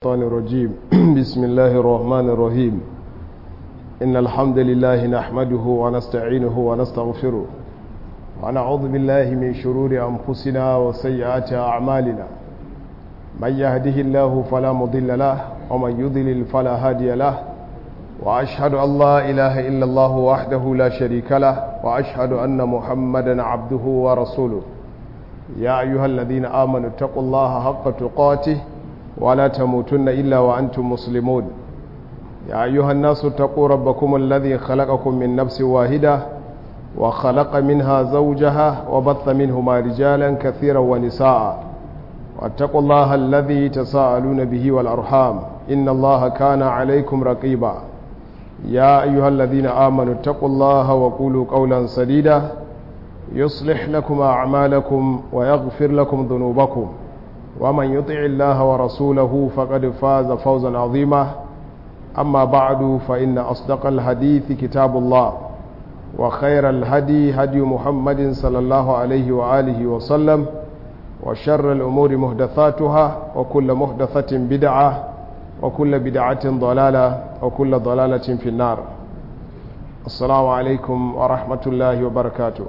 الشيطان الرجيم بسم الله الرحمن الرحيم إن الحمد لله نحمده ونستعينه ونستغفره ونعوذ بالله من شرور أنفسنا وسيئات أعمالنا من يهده الله فلا مضل له ومن يضلل فلا هادي له وأشهد أن لا إله إلا الله وحده لا شريك له وأشهد أن محمدا عبده ورسوله يا أيها الذين آمنوا اتقوا الله حق تقاته ولا تموتن إلا وأنتم مسلمون يا أيها الناس اتقوا ربكم الذي خلقكم من نفس واحدة وخلق منها زوجها وبث منهما رجالا كثيرا ونساء واتقوا الله الذي تساءلون به والأرحام إن الله كان عليكم رقيبا يا أيها الذين آمنوا اتقوا الله وقولوا قولا سديدا يصلح لكم أعمالكم ويغفر لكم ذنوبكم ومن يطع الله ورسوله فقد فاز فوزا عظيما أما بعد فإن أصدق الحديث كتاب الله وخير الهدي هدي محمد صلى الله عليه وآله وسلم وشر الأمور مهدثاتها وكل مهدثة بدعة وكل بدعة ضلالة وكل ضلالة في النار السلام عليكم ورحمة الله وبركاته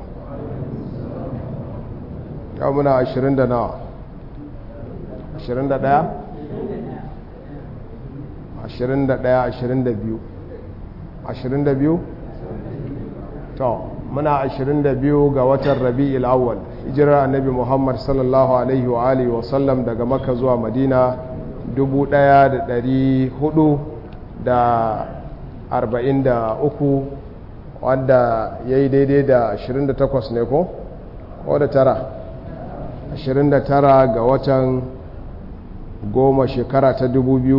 يومنا عشرين دنا 21 21 22 22 to muna 22 ga watan rabi'il awwal hijirar annabi muhammad sallallahu alaihi wa alihi wa sallam daga makka zuwa madina 1443 wanda ya yi daidai da 28 ne ko? ko da tara 29 ga watan goma shekara ta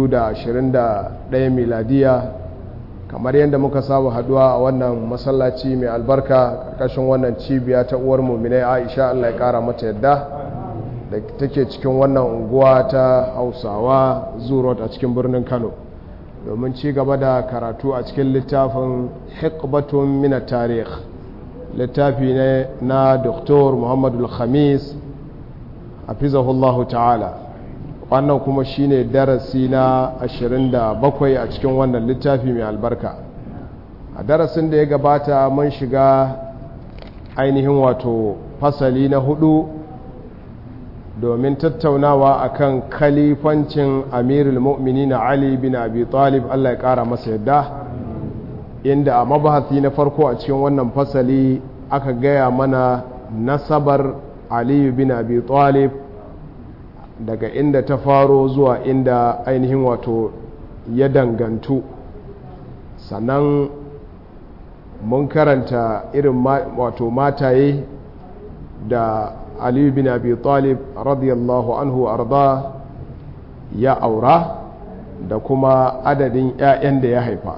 2021 miladiya kamar yadda muka samu haduwa a wannan masallaci mai albarka karkashin wannan cibiya ta uwar muminai aisha allah ya kara mata yadda da take cikin wannan unguwa ta hausawa zurot a cikin birnin kano domin ci gaba da karatu a cikin littafin hikbatun mina tarih littafi ne na doktor muhammadu khamis hafizahullahu ta'ala wannan kuma shine darasi na 27 a cikin wannan littafi mai albarka a darasin da ya gabata mun shiga ainihin wato fasali na hudu domin tattaunawa akan kalifancin amirul mu'minin ali bin abi talib Allah ya kara masa yadda inda a mabahasi na farko a cikin wannan fasali aka gaya mana nasabar ali bin abi talib daga inda ta faro zuwa inda ainihin wato ya dangantu sannan mun karanta irin wato mataye da aliyu bin abi talib radiyallahu anhu arda ya aura da kuma adadin 'ya'yan da ya haifa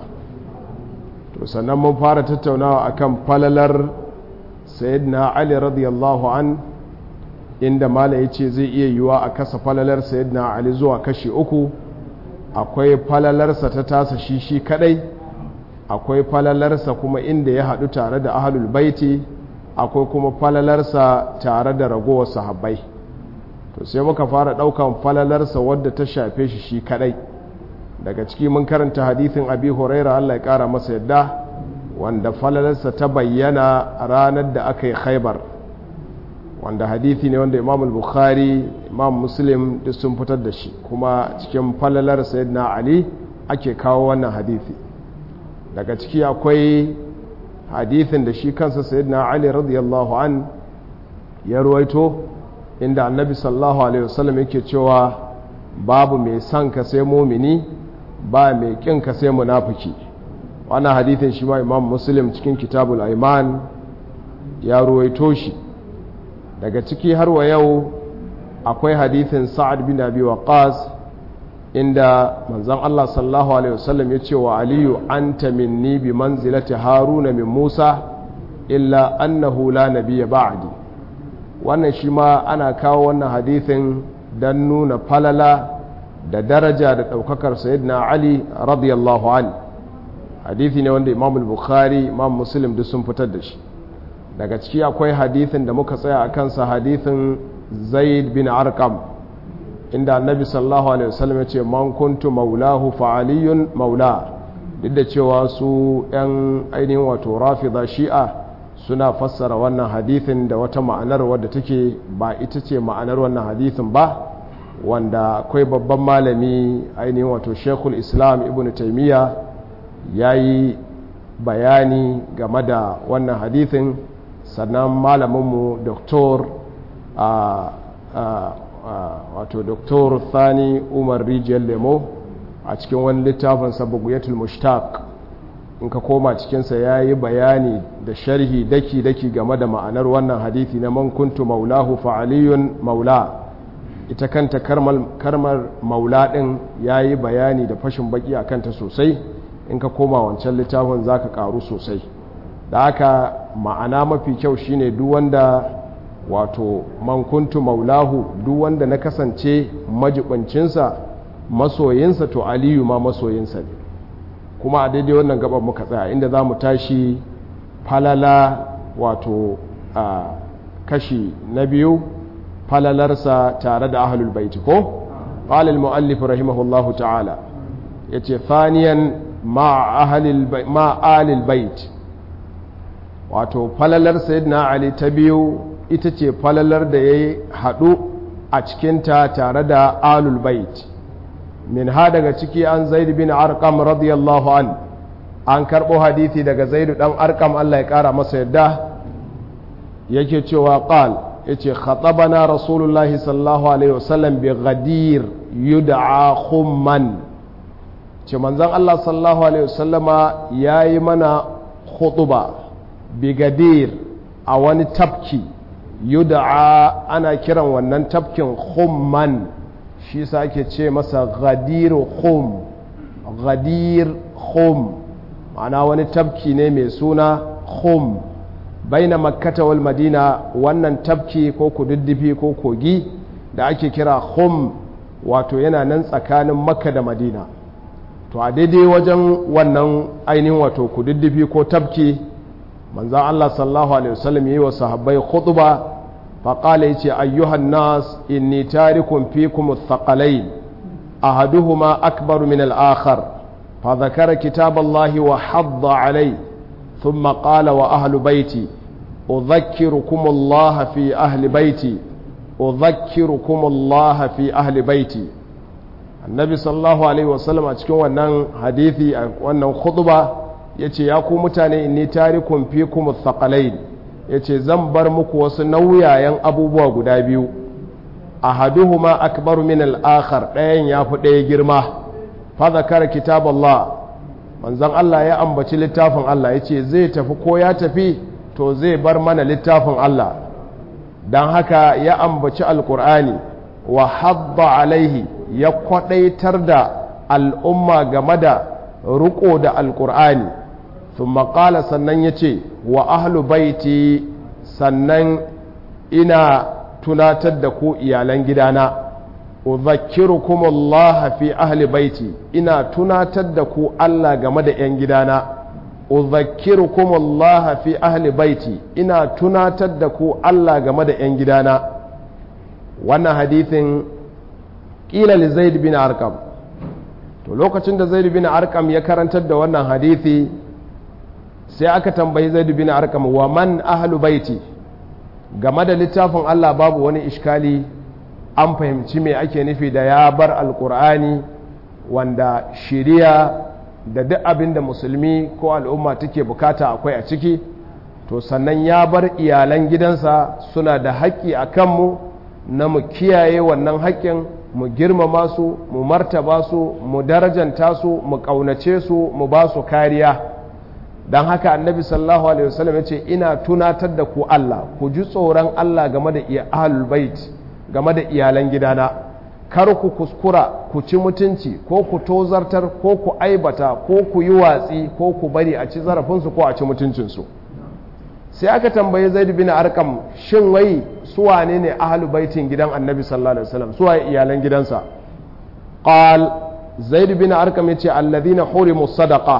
to sannan mun fara tattaunawa akan falalar sayyidina ali radiyallahu an inda mala ya ce zai iya yiwa a kasa falalar sayyidina ali zuwa kashi uku akwai falalarsa ta tasa shi shi kadai akwai falalarsa kuma inda ya haɗu tare da ahalul baiti akwai kuma falalarsa tare da ragowar sahabbai to sai muka fara ɗaukan falalarsa wadda ta shafe shi shi kadai daga ciki mun karanta hadithin abi huraira allah ya ƙara masa yadda wanda falalarsa ta bayyana ranar da aka yi khaibar wanda hadithi ne wanda imam bukhari imam muslim duk sun fitar da shi kuma cikin falalar sayyidina ali ake kawo wannan hadithi daga ciki akwai hadithin da shi kansa sayyidina ali radiyallahu an ya ruwaito inda annabi sallallahu alaihi wasallam yake cewa babu mai son ka sai mumini ba mai kin ka sai munafiki wannan hadithin shi ma imam muslim cikin kitabul aiman ya ruwaito shi daga ciki har wa yau akwai hadithin sa'ad bin abi waqas inda manzon Allah sallallahu alaihi wasallam ya ce wa aliyu anta minni bi manzilati haruna min musa illa annahu la nabiyya ba'di wannan shi ma ana kawo wannan hadithin dan nuna falala da daraja da daukakar sayyidina ali radiyallahu an hadithi ne wanda imam al-bukhari imam muslim duk sun fitar da shi daga ciki akwai hadithin da muka tsaya a kansa hadithin zaid bin arkam inda annabi sallallahu alaihi wasallam ya ce man kuntu maulahu fa aliyun maula duk da cewa su yan ainihin wato rafida shi'a suna fassara wannan hadithin da wata ma'anar wadda take ba ita ce ma'anar wannan hadithin ba wanda akwai babban malami ainihin wato shekul islam ibn taimiyya ya yi bayani game da wannan hadithin sannan malaminmu doktor wato doktor thani umar rijiyar lemo a cikin wani littafin sabaguyatul mushtaq in ka koma cikinsa ya yi bayani da sharhi daki-daki game da ma'anar wannan hadithi na man kuntu maulahu fa'aliyun maula ita kanta karmar maula ɗin ya yi bayani da fashin baki a kanta sosai in ka koma wancan littafin za ka ƙaru sosai da haka ma'ana mafi kyau shine duk wanda wato man kuntu maulahu duk wanda na kasance majibincinsa masoyinsa to aliyu ma masoyinsa ne kuma a daidai wannan gaban muka tsaya inda za mu tashi falala wato a kashi na biyu falalarsa tare da ahlul baiti ko قال المؤلف رحمه الله تعالى yace thaniyan ma ahlil ma alil bait wato falalar sayyidina ali ta biyu ita ce falalar da ya haɗu a cikinta tare da alul bait min ha daga ciki an zaid bin arqam radiyallahu an an karɓo hadithi daga zaidu ɗan arqam Allah ya ƙara masa yadda yake cewa qal yace khatabana rasulullahi sallallahu alaihi wasallam bi ghadir yud'a khumman ce manzon Allah sallallahu alaihi wasallama yayi mana khutuba bi gadir a wani tafki yud'a ana kiran wannan tafkin khumman shi sa ake ce masa ghadir khum ghadir khum ma'ana wani tafki ne mai suna khum baina makkata wal madina wannan tafki ko kududdufi ko kogi da ake kira khum wato yana nan tsakanin makka da madina to a daidai wajen wannan ainihin wato kududdufi ko tafki manzan Allah sallallahu alaihi wasallam yi wa sahabbai khutba faƙala yace ayyuhan nas inni tarikun fikum athqalain ahaduhuma akbar min al-akhar fa dhakara kitab Allah wa hadda alayhi ثم قال وأهل بيتي أذكركم الله في أهل بيتي أذكركم الله في أهل بيتي النبي صلى الله عليه وسلم أتكون wannan hadithi wannan khutba yace ya ku mutane inni tarikum fikum thaqalain yace zan bar muku wasu nauyayen abubuwa guda biyu ahaduhuma akbaru min al-akhar ɗayan yafi ɗaya girma fa zakara kitab Allah manzon Allah ya ambaci littafin Allah ya ce zai tafi ko ya tafi to zai bar mana littafin Allah don haka ya ambaci alkur'ani wa hadda alaihi ya kwadaitar da al'umma game da riko da alkur'ani sun maƙala sannan ya ce wa ahlu baiti sannan ina tunatar da ku iyalan gidana udhakkirukum Allah fi ahli baiti ina tunatar da ku Allah game da ‘yan gidana udhakkirukum Allah fi ahli baiti ina tunatar da ku Allah game da ‘yan gidana wannan hadithin ƙila li zaid bin arkam to lokacin da zaid bin arkam ya karantar da wannan hadithi sai aka tambayi zaid bin arkam wa man ahlu baiti game da littafin Allah babu wani ishkali an fahimci me ake nufi da ya bar alkur'ani wanda shiriya da duk abin da musulmi ko al'umma take bukata akwai a ciki to sannan ya bar iyalan gidansa suna da haƙƙi a kanmu na mu kiyaye wannan haƙƙin mu girmama su mu martaba su mu darajanta su mu ƙaunace su mu ba su kariya don haka annabi sallallahu alaihi wasallam ya ce ina tunatar da ku Allah ku ji tsoron Allah game da ahlul bait game da iyalan gidana kar ku kuskura ku ci mutunci ko ku tozartar ko ku aibata ko ku yi watsi ko ku bari a ci zarafinsu ko a ci mutuncinsu sai aka tambayi zaid bin arkam shin wai su wane ne ahlu baitin gidan annabi sallallahu alaihi wasallam su waye iyalan gidansa qal zaid bin arkam yace alladhina hurimu sadaqa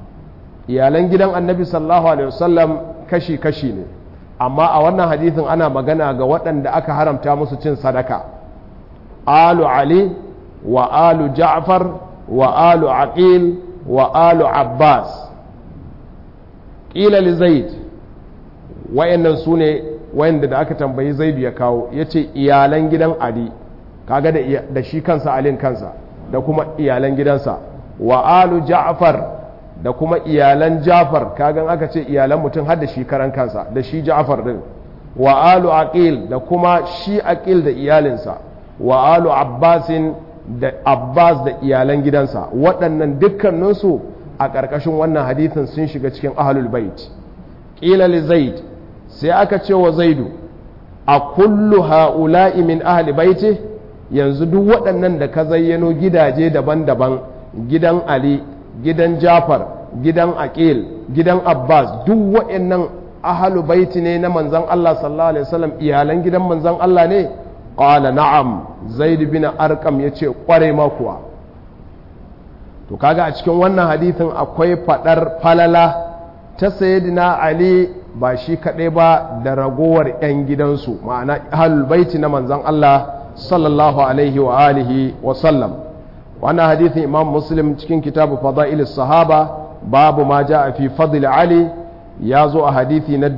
iyalan gidan annabi sallallahu alaihi wasallam kashi kashi ne amma a wannan hadithin ana magana ga waɗanda aka haramta musu cin sadaka alu ali wa alu ja'far wa alu aqil wa alu abbas ƙila li zaid wayannan su ne wayanda da aka tambayi zaidu ya kawo ya ce iyalan gidan ali kaga da shi kansa alin kansa da kuma iyalan gidansa wa alu ja'far da kuma iyalan ja'far kagan aka ce iyalan mutum har da shi karan kansa da shi ja'far din wa alu aqil da kuma shi aqil da iyalinsa wa alu abbasin da abbas da iyalan gidansa waɗannan dukkaninsu a ƙarƙashin wannan hadithin sun shiga cikin ahlul bait ƙila li zaid sai aka ce wa zaidu a kullu ha'ula'i min ahli baiti yanzu duk waɗannan da ka zayyano gidaje daban-daban gidan ali gidan jafar gidan aqil gidan abbas duk waɗannan ahlu baiti ne na manzan Allah sallallahu alaihi wasallam iyalan gidan manzan Allah ne qala na'am zaid bin arqam yace kware ma kuwa to kaga a cikin wannan hadithin akwai fadar falala ta sayyidina ali ba shi kadai ba da ragowar yan gidansu ma'ana ahlul baiti na manzan Allah sallallahu alaihi wa alihi wa sallam wannan hadithin imam muslim cikin kitabu fada'ilis sahaba babu ma ja'a fi fadl ali ya zo a hadithi na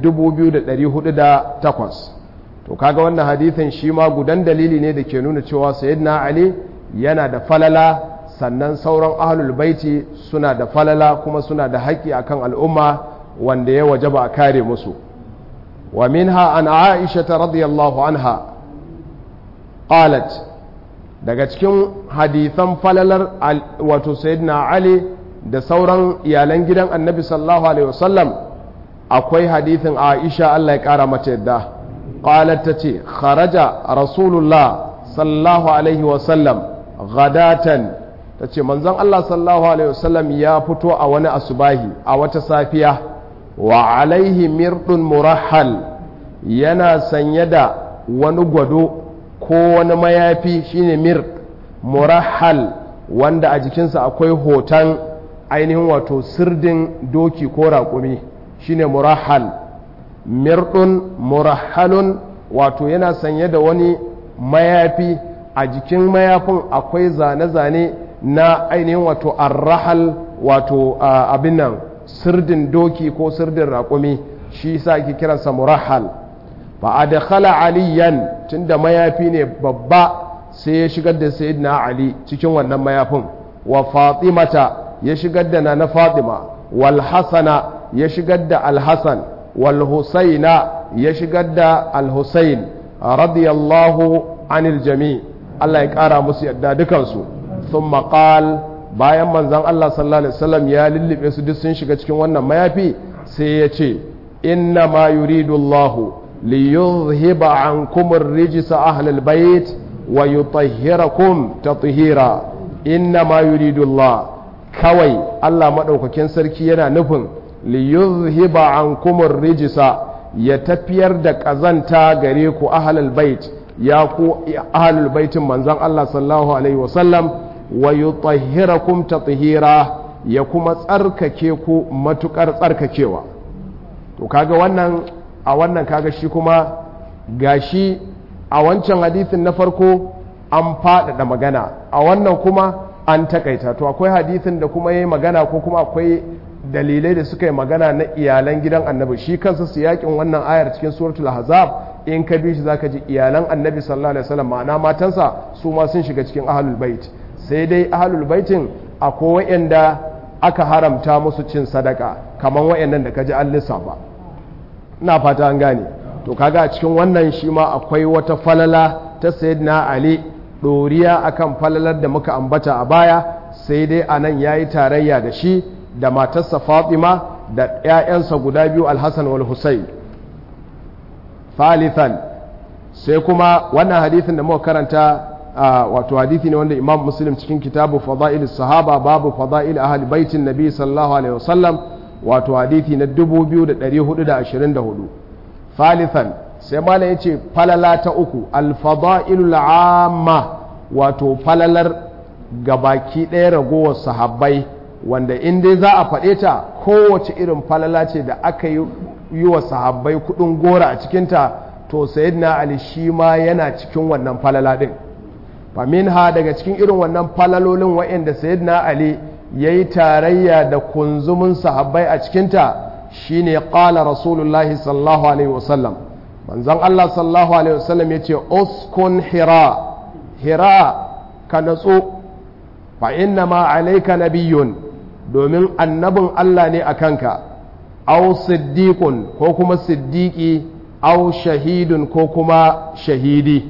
2408 to kaga wannan hadithin shi ma gudan dalili ne da ke nuna cewa sayyidina ali yana da falala sannan sauran ahlul baiti suna da falala kuma suna da haƙƙi akan al'umma wanda ya wajaba a kare musu wa minha an aisha radiyallahu anha qalat daga cikin hadithan falalar wato sayyidina ali da sauran iyalan gidan annabi sallallahu alaihi wasallam akwai hadithin aisha Allah ya kara mata yadda qalat tace kharaja rasulullah sallallahu alaihi wasallam ghadatan tace manzon Allah sallallahu alaihi wasallam ya fito a wani asubahi a wata safiya wa alaihi mirdun murahhal yana sanye da wani gwado ko wani mayafi shine mir murahhal wanda a jikinsa akwai hoton ainihin wato sirdin doki ko raƙumi shine murahhal mirdun murahhalun wato yana sanye da wani mayafi a jikin mayafin akwai zane-zane na ainihin wato arrahal wato abin nan sirdin doki ko sirdin raƙumi shi sa ake kiransa murahhal fa adkhala aliyan tunda mayafi ne babba sai ya shigar da sayyidina ali cikin wannan mayafin wa fatimata ya shigar da nana fatima wal hasana ya shigar da al hasan wal husaina ya shigar da al husain radiyallahu anil jami Allah ya kara musu yadda dukansu thumma qal bayan manzon Allah sallallahu alaihi wasallam ya lullube su duk sun shiga cikin wannan mayafi sai ya ce inna ma yuridu Allahu ليذهب عنكم الرجس أهل البيت ويطهركم تطهيرا إنما يريد الله كوي الله مدوككين سركينا نفن ليذهب عنكم الرجس يتفير دك أزنتا غريكو أهل البيت ياكو أهل البيت منزان الله صلى الله عليه وسلم ويطهركم تطهيرا يكما تسرككيكو متكر تسرككيوا to kaga wannan a wannan kaga shi kuma gashi a wancan hadithin na farko an faɗaɗa magana a wannan kuma an takaita to akwai hadithin da kuma yi magana ko kuma akwai dalilai da suka yi magana na iyalan gidan annabi shi kansa su yakin wannan ayar cikin suratul ahzab in ka bi shi zaka ji iyalan annabi sallallahu alaihi wasallam ma'ana matansa su ma sun shiga cikin ahlul bait sai dai ahlul baitin akwai wa'anda aka haramta musu cin sadaka kamar wa'annan da ka ji an lissafa ina fata an gane to kaga a cikin wannan shi ma akwai wata falala ta sayyidina ali ɗoriya akan falalar da muka ambata a baya sai dai a nan ya yi tarayya da shi da matarsa fatima da 'ya'yansa guda biyu alhassan wal husayn thalithan sai kuma wannan hadithin da muka karanta wato hadithi ne wanda imam muslim cikin kitabu fada'il sahaba babu fada'il ahli baitin nabi sallallahu alaihi wasallam wato hadithi na 2424 thalithan sai malam yace falala ta uku al-fada'ilul amma wato falalar gabaki ɗaya ragowar sahabbai wanda in dai za a faɗe ta kowace irin falala ce da aka yi wa sahabbai kuɗin gora a cikinta to sayyidina ali shi ma yana cikin wannan falala ɗin faminha daga cikin irin wannan falalolin wa'anda sayyidina ali yayi tarayya da kunzumin sahabbai a cikinta shine qala rasulullahi sallallahu alaihi wasallam manzon Allah sallallahu alaihi wasallam yace uskun hira hira ka natsu fa inna ma alayka nabiyyun domin annabin Allah ne a kanka aw siddiqun ko kuma siddiqi aw shahidun ko kuma shahidi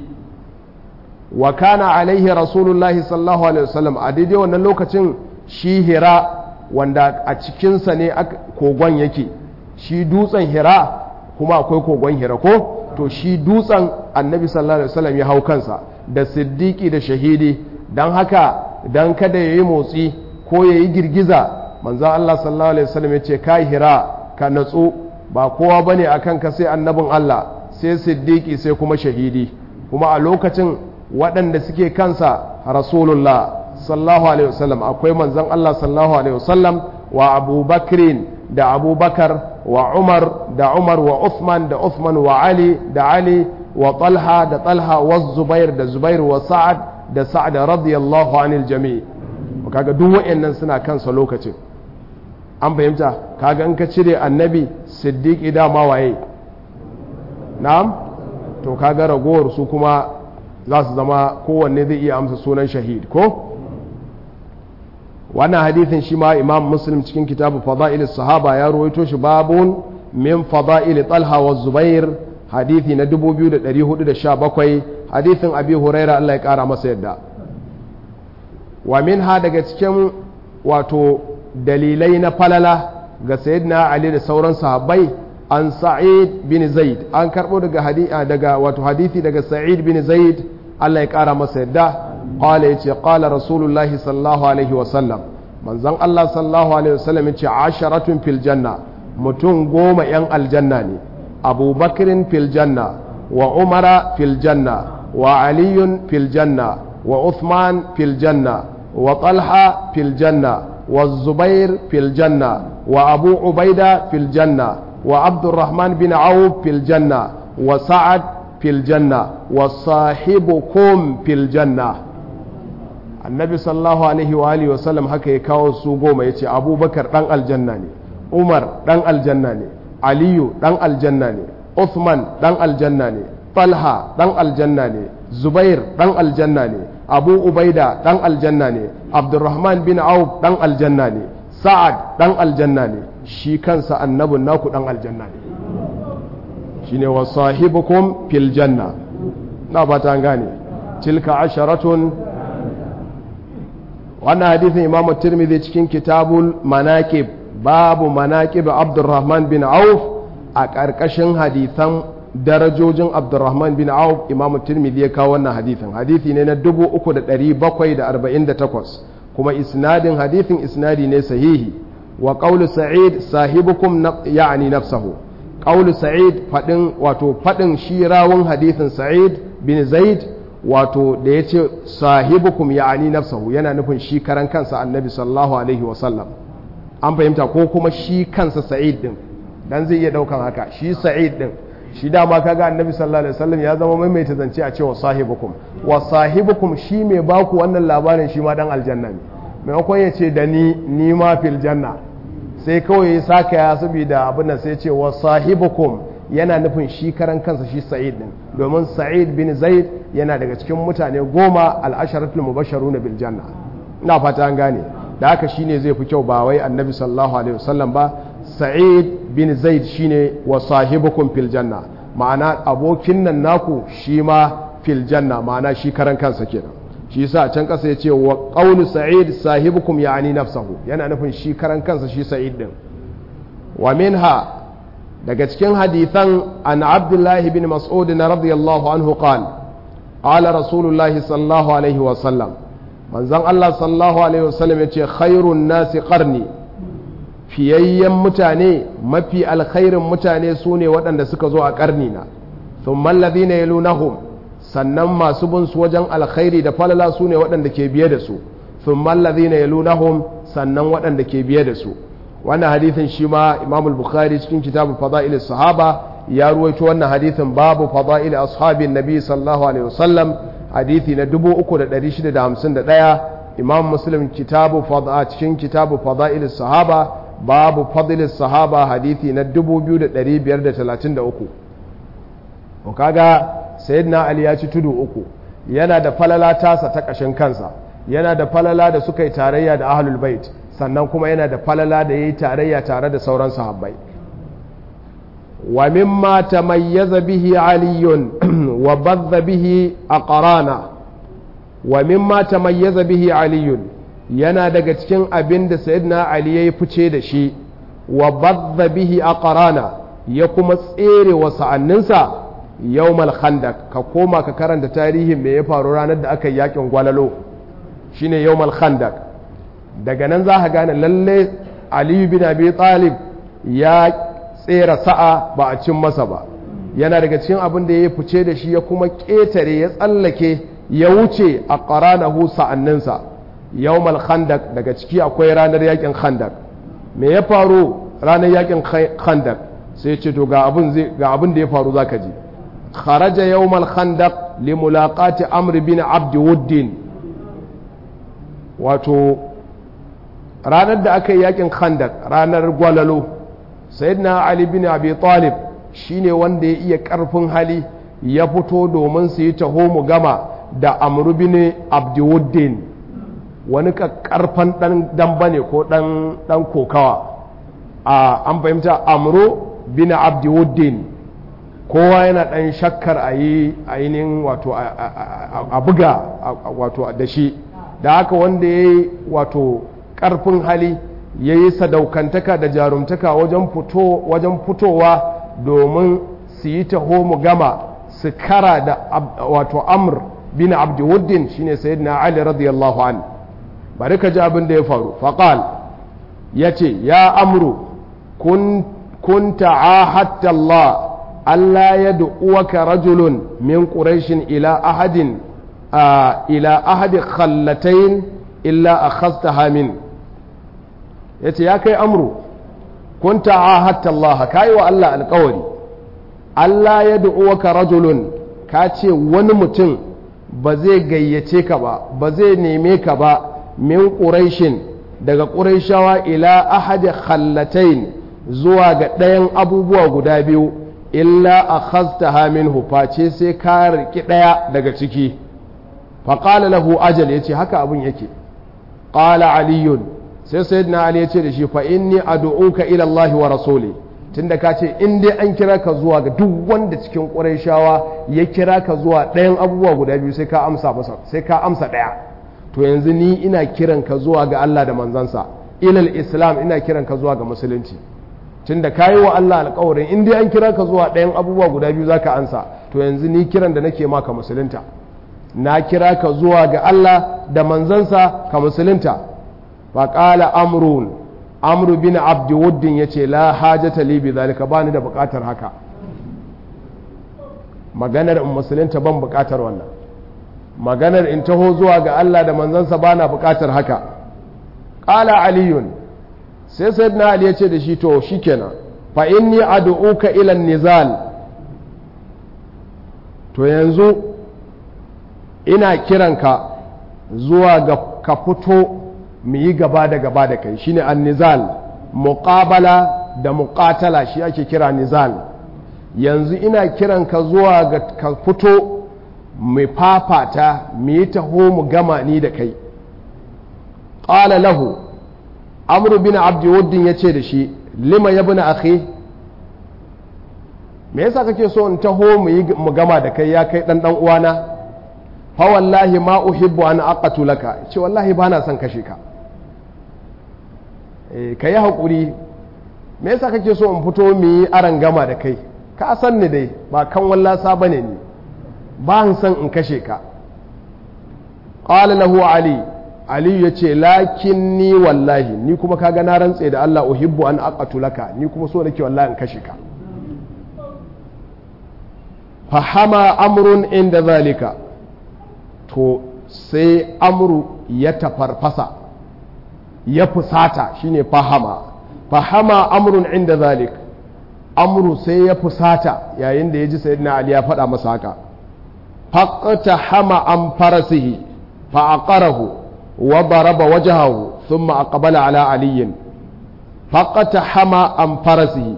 wa kana alaihi rasulullahi sallallahu alaihi wasallam a daidai wannan lokacin shi hira wanda a cikinsa ne kogon yake shi dutsen hira kuma akwai kogon hira ko to shi dutsen annabi sallallahu alaihi wasallam ya hau kansa da siddiqi da shahidi don haka don kada ya yi motsi ko ya yi girgiza manzan Allah sallallahu alaihi wasallam ya ce ka hira ka natsu ba kowa bane akan ka sai annabin Allah sai siddiqi sai kuma shahidi kuma a lokacin waɗanda suke kansa rasulullah sallallahu alaihi wasallam akwai manzan Allah sallallahu alaihi wasallam wa abubakrin da abubakar wa umar da umar wa uthman da uthman wa ali da ali wa talha da talha wa zubair da zubair wa sa'ad da sa'ad radiyallahu anil jami' kaga duk wayannan suna kansa lokacin an fahimta kaga in ka cire annabi siddiqi dama waye na'am to kaga ragowar su kuma za su zama kowanne zai iya amsa sunan shahid ko wannan hadithin shi ma imam muslim cikin kitabu fada'il sahaba ya ruwaito shi babun min fada'il talha wa zubair hadithi na 2417 hadithin abi huraira Allah ya kara masa yadda wa minha daga cikin wato dalilai na falala ga sayyidina ali da sauran sahabbai an sa'id bin zaid an karbo daga hadithi daga wato hadithi daga sa'id bin zaid Allah ya kara masa yadda qala yace qala rasulullahi sallallahu alaihi wa sallam manzon Allah sallallahu alaihi wa sallam yace asharatun fil janna mutum goma yan aljanna ne abubakrin fil janna wa umara fil janna wa aliyun fil janna wa uthman fil janna wa talha fil janna wa zubair fil janna wa abu ubaida fil janna wa abdurrahman bin auf fil janna wa sa'ad fil janna wa sahibukum fil janna annabi sallallahu alaihi wa alihi wa sallam haka ya kawo su goma yace abubakar dan aljanna ne umar dan aljanna ne aliyu dan aljanna ne uthman dan aljanna ne talha dan aljanna ne zubair dan aljanna ne abu ubaida dan aljanna ne abdurrahman bin auf dan aljanna ne sa'ad dan aljanna ne shi kansa annabin naku dan aljanna ne shine wa sahibukum fil janna na ba ta gane tilka asharatun wannan hadithin imamu tirmidhi cikin kitabul manaqib babu manaqib abdurrahman bin auf a ƙarƙashin hadithan darajojin abdurrahman bin auf imamu tirmidhi ya kawo wannan hadithin hadithi ne na 3748 kuma isnadin hadithin isnadi ne sahihi wa qawlu sa'id sahibukum ya'ni nafsahu qawlu sa'id fadin wato fadin shi rawun hadithin sa'id bin zaid wato da yace sahibukum ya'ni nafsahu yana nufin shi karan kansa annabi sallallahu alaihi wa sallam an fahimta ko kuma shi kansa sa'id din dan zai iya daukan haka shi sa'id din shi dama kaga annabi sallallahu alaihi wasallam ya zama maimaita zance a cewa sahibukum wa sahibukum shi mai baku wannan labarin shi ma dan aljanna ne maimakon ya ce da ni ni ma fil janna sai kawai ya saka ya saboda abin nan sai ce wa sahibukum yana nufin shi karan kansa shi sa'id din domin sa'id bin zaid yana daga cikin mutane goma al-asharatul mubashsharuna bil janna ina fata an gane da haka shine zai fi kyau ba wai annabi sallallahu alaihi wasallam ba sa'id bin zaid shine wa sahibukum fil janna ma'ana abokin nan naku shi ma fil janna ma'ana shi karan kansa kenan shi yasa a can kasa yace wa qawlu sa'id sahibukum ya'ni nafsahu yana nufin shi karan kansa shi sa'id din wa minha daga cikin hadithan an abdullahi bin mas'ud radiyallahu anhu qala qala rasulullahi sallallahu alaihi wa sallam manzon Allah sallallahu alaihi wa sallam yace khairun nasi qarni fiyayyen mutane mafi alkhairin mutane su ne waɗanda suka zo a ƙarni na sun mallazi na yalunahum sannan masu bin su wajen alkhairi da falala su ne waɗanda ke biye da su sun mallazi na yalunahum sannan waɗanda ke biye da su wannan hadithin shi ma imamul bukhari cikin kitabu fada'il sahaba ya ruwaito wannan hadithin babu fada'il ashabin nabi sallallahu alaihi wasallam hadithi na 3651 imam muslim kitabu fad'a cikin kitabu fada'ilis sahaba babu fadilis sahaba hadithi na 2533 ko kaga sayyidina ali ya ci tudu uku yana da falala tasa ta kashin kansa yana da falala da suka yi tarayya da ahlul bait sannan kuma yana da falala da yayi tarayya tare da sauran sahabbai wa mimma tamayyaza bihi aliyun wa badha bihi aqrana wa mimma tamayyaza bihi aliyun yana daga cikin abin da sayyidina ali yayi fice da shi wa badha bihi aqrana ya kuma tsere wa sa'anninsa yawmal khandak ka koma ka karanta tarihin me ya faru ranar da aka yi yakin gwalalo shine yawmal khandak daga nan za ka gane lalle ali bin abi talib ya tsera sa'a ba a cin masa ba yana daga cikin abin da ya fice da shi ya kuma ƙetare ya tsallake ya wuce a ƙaranahu sa'anninsa yawmal khandak daga ciki akwai ranar yakin khandak me ya faru ranar yakin khandak sai ce to ga abin da ya faru zaka ji kharaja yawmal khandaq li mulaqati amr bin abd wuddin wato ranar da aka yi yakin khandak ranar gwalalo sayyidina ali bin abi talib shine wanda ya iya karfin hali ya fito domin su yi taho mu gama da amr bin abd wuddin wani karfan dan damba ne ko dan dan kokawa a an fahimta amru bin abd wuddin kowa yana ɗan shakkar a yi ainihin wato a buga wato da shi da haka wanda ya yi wato ƙarfin hali ya yi sadaukantaka da jarumtaka wajen fitowa domin su yi taho mu gama su kara da wato amr bin abdiwuddin shine sayyidina ali radiyallahu an bari ka ji abin da ya faru faƙal ya ce ya amru kun ta'ahatta Allah Allah ya du'uwaka rajulun min ƙurashin ila ahadin ila ahadi khallatain illa a khasta hamin ya ce ya kai amru kun ta'ahatta Allah ka yi wa Allah alkawari Allah ya du'uwaka rajulun ka ce wani mutum ba zai gayyace ka ba ba zai neme ka ba min ƙurashin daga ƙurashawa ila ahadi khallatain zuwa ga ɗayan abubuwa guda biyu illa a khasta minhu face sai ka riki ɗaya daga ciki faƙala lahu ajal ya ce haka abin yake ƙala aliyun sai sayyidina ali ya ce da shi fa inni ad'uka ila Allah wa rasuli tunda ka ce in dai an kira ka zuwa ga duk wanda cikin ƙurayshawa ya kira ka zuwa ɗayan abubuwa guda biyu sai ka amsa masa sai ka amsa ɗaya to yanzu ni ina kiran ka zuwa ga Allah da manzansa ilal islam ina kiran ka zuwa ga musulunci tun da kayi wa Allah alƙawarin in dai an kira ka zuwa ɗayan abubuwa guda biyu za ka ansa to yanzu ni kiran da nake maka musulunta na kira ka zuwa ga Allah da manzansa ka musulunta fa qala amrun amru bin abdi wuddin yace la hajata li bi zalika bani da buƙatar haka maganar in musulunta ban buƙatar wannan maganar in taho zuwa ga Allah da manzansa bana buƙatar haka qala aliyun sai sayyidina ali ya ce da shi to shikenan fa inni ad'uka ila nizal to yanzu ina kiranka zuwa ga ka fito mu yi gaba da gaba da kai shine an-nizal muqabala da muqatala shi ake kira nizal yanzu ina kiranka zuwa ga ka fito mu fafata mu yi taho mu gama ni da kai qala lahu amru bin abdi wuddin ya ce da shi lima ya bina akhi me yasa kake so in taho mu yi mu gama da kai ya kai dan dan uwana fa wallahi ma uhibbu an aqatu laka ce wallahi ba na son kashe ka eh kai hakuri me yasa kake so in fito mu yi aran gama da kai ka san ni dai ba kan wallasa bane ni ba in san in kashe ka qala lahu ali aliyu ya ce lakin ni wallahi ni kuma kaga na rantse da Allah uhibbu an aqatu laka ni kuma so nake wallahi in kashe ka fahama amrun inda zalika to sai amru ya tafarfasa ya fusata shine fahama fahama amrun inda zalik amru sai ya fusata yayin da ya ji sayyidina ali ya faɗa masa haka فاقتحم عن فرسه فعقره وضرب وجهه ثم أقبل على علي فاقتحم عن فرسه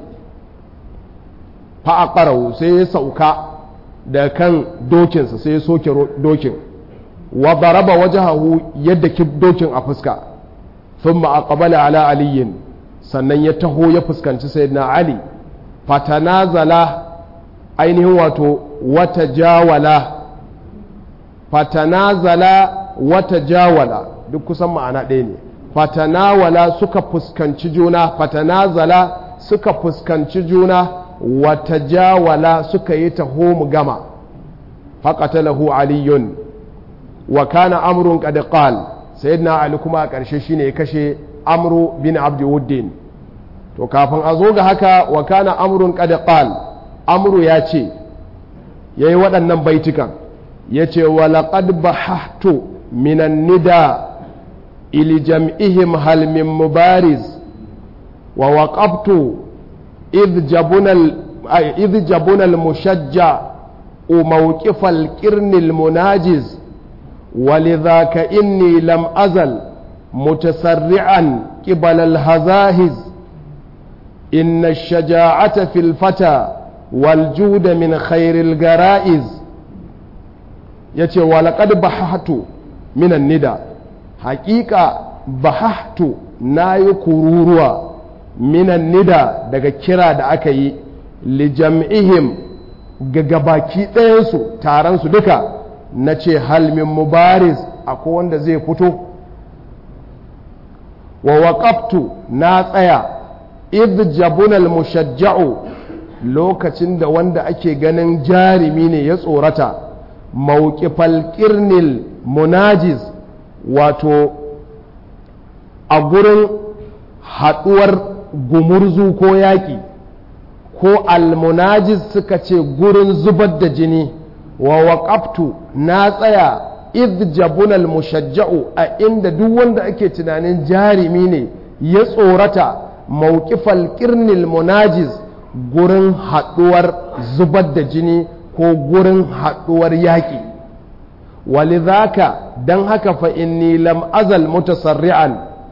فعقره سيسوك da kan dokinsa sai ya soke dokin wa daraba wajahahu yadda ki dokin a fuska thumma aqbala ala aliyin sannan ya taho ya fuskanci sayyidina ali fatanazala ainihin wato wata jawala fatanazala wata jawala duk kusan ma'ana ɗaya ne fatanawala suka fuskanci juna fatanazala suka fuskanci juna wata jawala suka yi taho mu gama faƙatalahu aliyun wa kana amrun qad qal sayyidina ali kuma a ƙarshe shine ya kashe amru bin abdiwuddin to kafin a zo ga haka wa kana amrun qad qal amru ya ce yayi waɗannan baitukan yace wa laqad bahahtu minan nida ili jam'ihim hal min mubariz wa waqaftu idh jabuna idh jabuna al mushajja موقف القرن المناجز ولذاك إني لم أزل متسرعا قبل الهزاهز إن الشجاعة في الفتى والجود من خير الجرائز يتي ولقد بححت من الندى حقيقة بححت ناي كروروا من الندى daga kira da aka yi lijam'ihim ga gabaki ɗayansu taronsu duka na ce halmin mubariz akwai wanda zai fito wa waƙaftu na tsaya idh jabunal mushajja'u lokacin da wanda ake ganin jarimi ne ya tsorata mawqifal qirnil munajiz wato a gurin haɗuwar gumurzu ko yaƙi ko almunajiz suka ce gurin zubar da jini wa waƙaftu na tsaya idh jabunal mushajja'u a inda duk wanda ake tunanin jarimi ne ya tsorata mawqifal qirnil munajiz gurin haɗuwar zubar da jini ko gurin haɗuwar yaƙi walidhaka dan haka fa inni lam azal mutasarri'an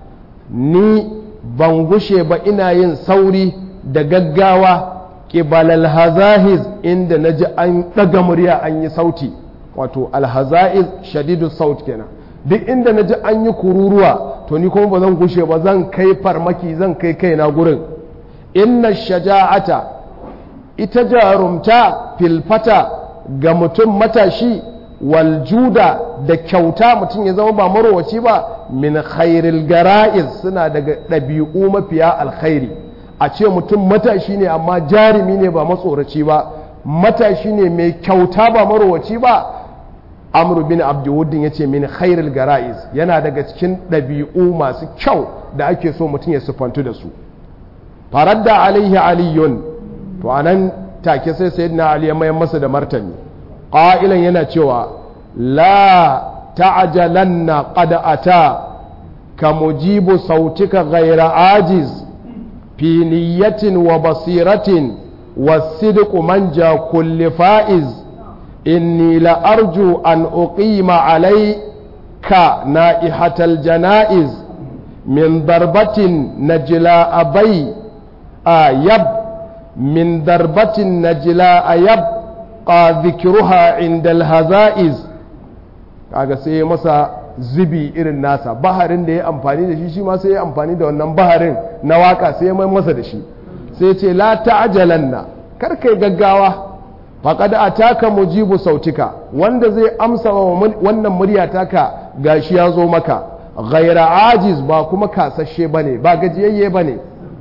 ni ban gushe ba ina yin sauri da gaggawa ƙibal alhazahiz inda na ji an ɗaga murya an yi sauti wato alhazahiz shadidu saut kenan duk inda na ji an yi kururuwa to ni kuma ba zan gushe ba zan kai farmaki zan kai kaina gurin inna shaja'ata ita jarumta filfata ga mutum matashi waljuda da kyauta mutum ya zama ba marowaci ba min khairil gara'iz suna daga ɗabi'u mafiya alkhairi a ce mutum matashi ne amma jarumi ne ba matsoraci ba matashi ne mai kyauta ba marowaci ba amru bin abdiwuddin ya ce min khairil gara'iz yana daga cikin ɗabi'u masu kyau da ake so mutum ya siffantu da su faradda alaihi aliyun to anan take sai sayyidina ali ya mayar masa da martani ƙa'ilan yana cewa la ta'jalanna qad ata ka mujibu sautika ghaira ajiz fi niyyatin wa basiratin wasidqu manja kulli fa'iz inni la arju an uqima alayka na'ihatal janaiz min darbatin najla abai ayab min darbatin najla ayab qa dhikruha inda al-hazaiz kaga sai masa zubi irin nasa baharin da ya amfani da shi shi ma sai ya amfani da wannan baharin na waka sai ya mai masa da shi sai ce la ta'jalanna kar kai gaggawa faqad ataka mujibu sautika wanda zai amsa wannan murya taka gashi ya zo maka ghaira ajiz ba kuma kasashe bane ba gajiyayye bane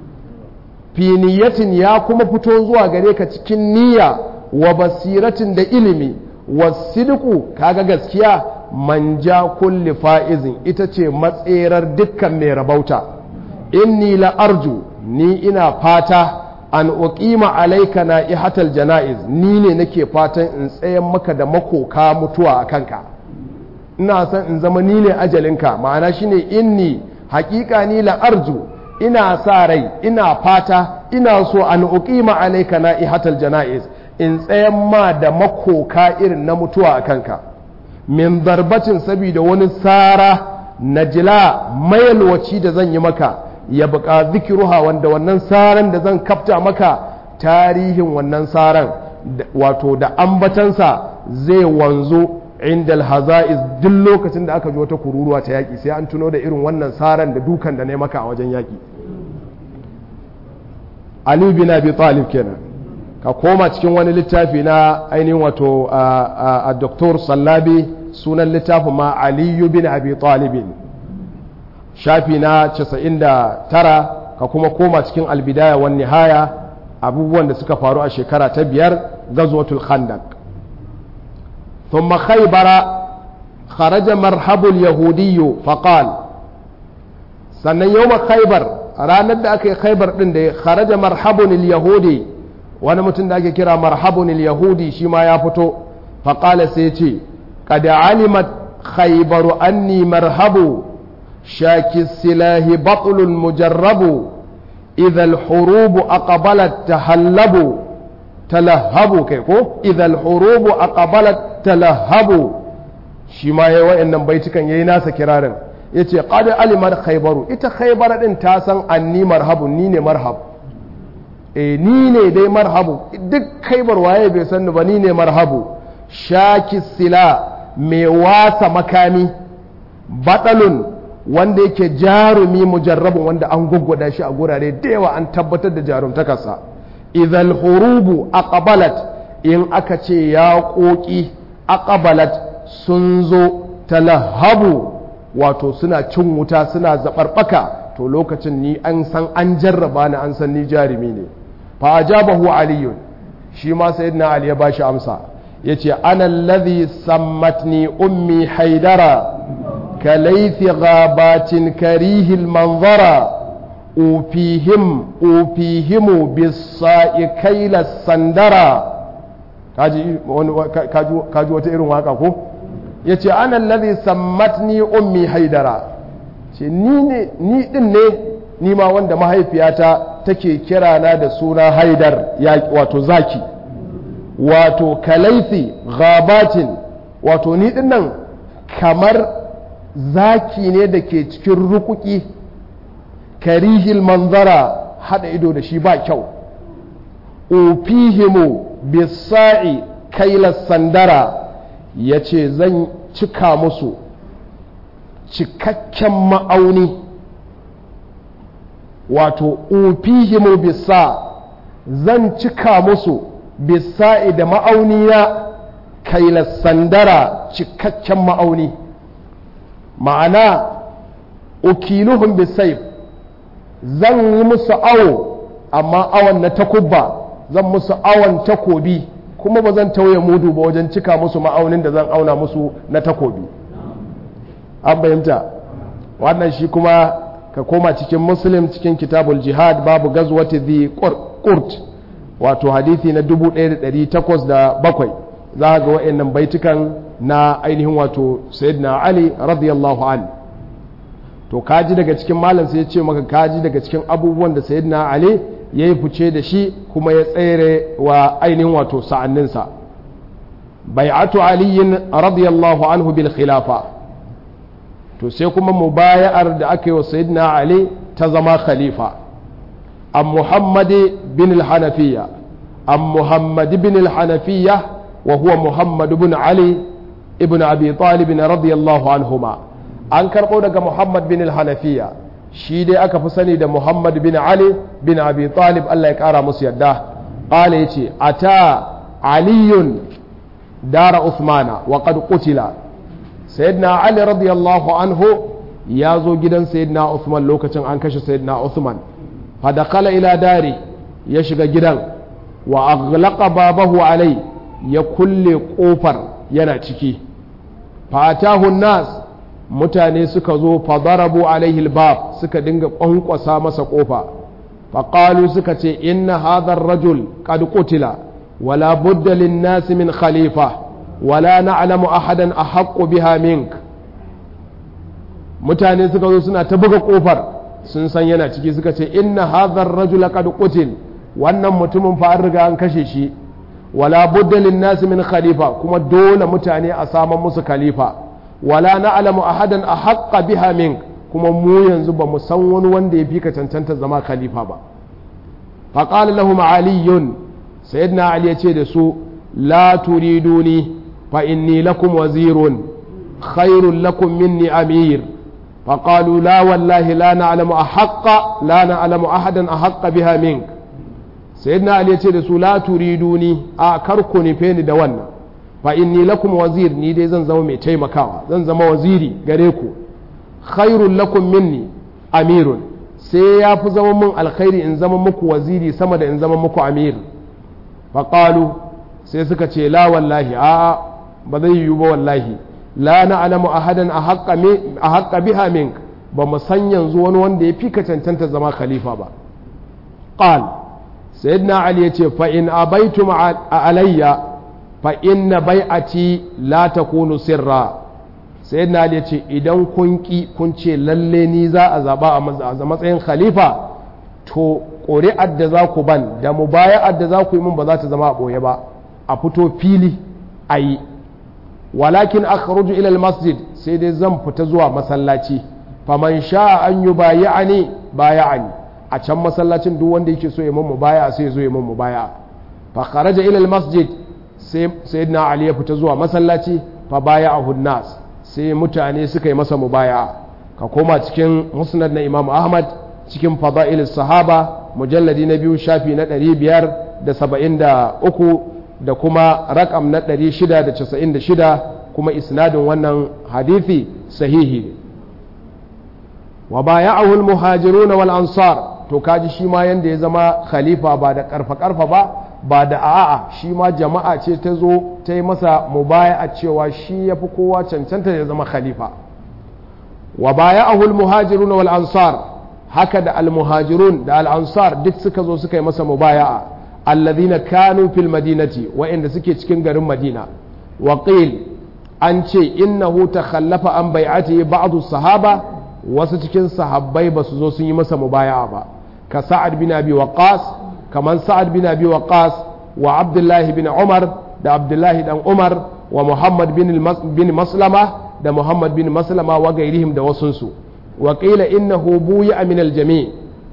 fi niyatin ya kuma fito zuwa gare ka cikin niyya wa basiratin da ilimi wasidku kaga gaskiya manja kulli fa'izin ita ce matserar dukkan mai rabauta inni la arju ni ina fata an uqima alaika na ihatal jana'iz ni ne nake fatan in tsayan maka da makoka mutuwa a kanka ina son in zama ni ne ajalinka ma'ana shine inni haƙiƙa ni la arju ina sa rai ina fata ina so an uqima alaika na ihatal jana'iz in tsayan ma da makoka irin na mutuwa a kanka min darbacin saboda wani tsara na jila mayalwaci da zan yi maka ya buƙa zikiruha wanda wannan tsaran da zan kafta maka tarihin wannan tsaran wato da ambatansa zai wanzu inda alhaza'iz duk lokacin da aka ji wata kururuwa ta yaƙi sai an tuno da irin wannan tsaran da dukan da ne maka a wajen yaƙi Ali bin Abi Talib kenan ka koma cikin wani littafi na ainihin wato a Dr. Sallabi sunan littafin ma Ali bin Abi Talibin shafi na 99 ka kuma koma cikin albidaya wan nihaya abubuwan da suka faru a shekara ta biyar gazwatul khandaq thumma khaybara kharaja marhabul yahudiyyu faqal sannan yawma khaybar ranar da aka yi khaybar din da kharaja marhabun yahudi wani mutum da ake kira marhabun yahudi shi ma ya fito faqala sai ce qad alimat khaybaru anni marhabu shaki silahi batlun mujarrabu إذا الحروب أقبلت تهلبوا تلهبوا كيكو إذا الحروب أقبلت تلهبوا شما يوا إنن بيتكن يناس كرارن yace qad alimat khaybaru ita khaybar din ta san anni marhabu ni ne marhab eh ni ne dai marhabu duk khaybar waye bai san ba ni ne marhabu shaki sila mai wasa makami batalun wanda yake jarumi mujarrabin wanda an gwaggwada shi a gurare da yawa an tabbatar da jarumtakarsa idan hurubu aqbalat in aka ce ya ƙoƙi aqbalat sun zo talahabu wato suna cin wuta suna zaɓarɓaka to lokacin ni an san an jarraba ni an san ni jarumi ne fa ajabahu aliyun shi ma sayyidina ali ya bashi amsa yace ana allazi sammatni ummi haidara كليث غابات كريه المنظر أوفيهم أوفيهم بالصاء كيل السندرة kaji wata irin waka ko ya ce ana lalzi sammatni ummi haidara ce ni din ne ni ma wanda mahaifiyata take kirana da suna haidar wato zaki wato kalaifi gabatin wato ni din nan kamar zaki ne da ke cikin rukuki karihil manzara hada ido da shi ba kyau ufihimu bisa'i kailas sandara ya ce zan cika musu cikakken ma'auni wato ufihimu bisa zan cika musu bisa'i da ma'auni na kailas sandara cikakken ma'auni ma'ana ukiluhum bisayf zan yi musu awo amma awon na takubba zan musu awon takobi kuma ba zan tauye mudu ba wajen cika musu ma'aunin da zan auna musu na takobi an bayyanta wannan shi kuma ka koma cikin muslim cikin kitabul jihad babu gazwati dhi qurt wato hadithi na 1807 za ga wa'annan baitukan na ainihin wato sayyidina ali radiyallahu an to kaji daga cikin malam sai ya ce maka kaji daga cikin abubuwan da sayyidina ali ya yi fice da shi kuma ya tsere wa ainihin wato sa'anninsa bai'atu aliyin radiyallahu anhu bil khilafa to sai kuma mubaya'ar da aka yi wa sayyidina ali ta zama khalifa an muhammadi bin al-hanafiya an muhammadi bin al-hanafiya wa huwa muhammad bin ali ibn abi talib radiyallahu anhuma an karɓo daga muhammad bin al-hanafiya shi dai aka fi sani da muhammad bin ali bin abi talib allah ya ƙara musu yadda ƙala ya ce a ta aliyun dara usmana wa qad qutila sayyidina ali radiyallahu anhu ya zo gidan sayyidina usman lokacin an kashe sayyidina usman fa dakala ila dari ya shiga gidan wa aghlaqa babahu alai ya kulle kofar yana ciki fatahu nas mutane suka zo fadarabu alaihi albab suka dinga kwankwasa masa kofa faqalu suka ce inna hadha ar-rajul qad qutila wala budda lin-nas min khalifa wala na'lamu ahadan ahaqqu biha mink mutane suka zo suna ta buga kofar sun san yana ciki suka ce inna hadha ar-rajul qad qutil wannan mutumin fa an riga an kashe shi wala budda lin nas min khalifa kuma dole mutane a saman musu khalifa wala na'lamu ahadan ahqqa biha min kuma mu yanzu ba mu san wani wanda ya fi ka cancanta zama khalifa ba fa qala lahum aliyun sayyidina ali ya ce da su la turiduni fa inni lakum wazirun khairun lakum minni amir فقالوا لا والله لا نعلم أحق لا نعلم أحدا أحق بها منك سيدنا علي يقول رسول لا تريدوني أكركني فين دوانا فإني لكم وزير نيدي زن زمو مي تيمكاوا زن زمو وزيري غريكو خير لكم مني أمير sai ya fi zama mun alkhairi in zama muku waziri sama da in zama muku amir faƙalu sai suka ce la wallahi a ba zai yiwu ba wallahi la na'lamu ahadan ahaqqa biha mink ba mu san yanzu wani wanda ya fi ka cancanta zama khalifa ba qal sayyidina ali yace fa in abaitum alayya fa inna bai'ati la takunu sirra sayyidina ali yace idan kun ki kun ce lalle ni za a zaba a matsayin khalifa to ƙuri'ar da za ku ban da mubaya'ar da za ku yi min ba za ta zama a ɓoye ba a fito fili a yi walakin akhruju ila almasjid sai dai zan fita zuwa masallaci faman sha'a an yubayi'ani baya'ani a can masallacin duk wanda yake so ya mun mubaya sai ya zo ya mun mubaya fa kharaja ila almasjid sai sayyidina ali ya fita zuwa masallaci fa baya'ahu nas sai mutane suka yi masa mubaya ka koma cikin musnad na imam ahmad cikin fada'il sahaba mujalladi na biyu shafi na 573 da kuma rakam na 696 kuma isnadin wannan hadithi sahihi wa baya'ahu al-muhajirun wal ansar to kaji shi ma yanda ya zama khalifa ba da karfa karfa ba ba da a'a shi ma jama'a ce ta zo ta yi masa mubaya'a cewa shi yafi kowa cancanta ya zama khalifa wa baya'ahu al-muhajirun wal ansar haka da al-muhajirun da al-ansar duk suka zo suka yi masa mubaya'a alladhina kanu fil madinati wa'inda suke cikin garin madina wa qil an ce innahu takhallafa an bai'ati ba'd sahaba wasu cikin sahabbai ba su zo sun yi masa mubaya'a ba ka sa'ad bin abi waqas kaman sa'ad bin abi waqas wa abdullahi bin umar da abdullahi dan umar wa muhammad bin maslama da muhammad bin maslama wa gairihim da wasunsu wa qila innahu buya min al-jami'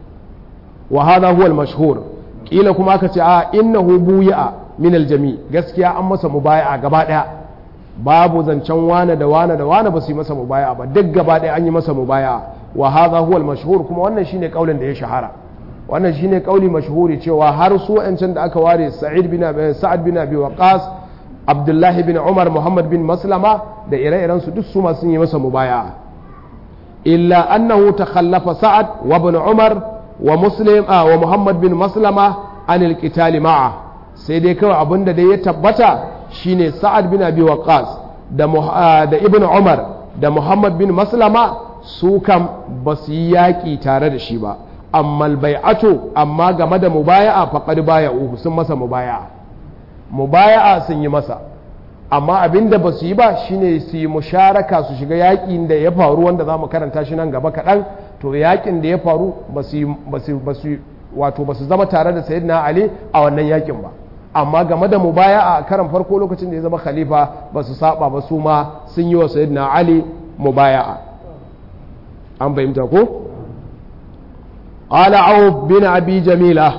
wa hadha huwa al-mashhur kila kuma aka ce a innahu buya min aljami gaskiya an masa mubaya'a gaba daya babu zancen wane da wane da wane ba su yi masa mubaya'a ba duk gaba daya an yi masa mubaya'a wa hadha huwa al-mashhur kuma wannan shine kaulin da ya shahara wannan shine kauli mashhuri cewa har su wancan da aka ware Sa'id bin Sa'ad bin Abi Waqqas Abdullah bin Umar Muhammad bin Maslama da ire-iren su duk su ma sun yi masa mubaya'a illa annahu takhallafa Sa'ad wa ibn Umar wa muslim a wa muhammad bin maslama anil qitali ma'a sai dai kawai abinda dai ya tabbata shine sa'ad bin abi waqas da da ibnu umar da muhammad bin maslama su kam ba su yi yaƙi tare da shi ba amma bai'atu amma game da mubaya'a faqad baya'uhu sun masa mubaya'a mubaya'a sun yi masa amma abinda ba su yi ba shine su yi musharaka su shiga yaƙin da ya faru wanda za mu karanta shi nan gaba kaɗan to yakin da ya faru ba su wato ba su zama tare da sayyidina ali a wannan yakin ba amma game da mubaya a karan farko lokacin da ya zama khalifa ba su saba ba su ma sun yi wa sayyidina ali mubaya'a an fahimta ko qala aw bin abi jamila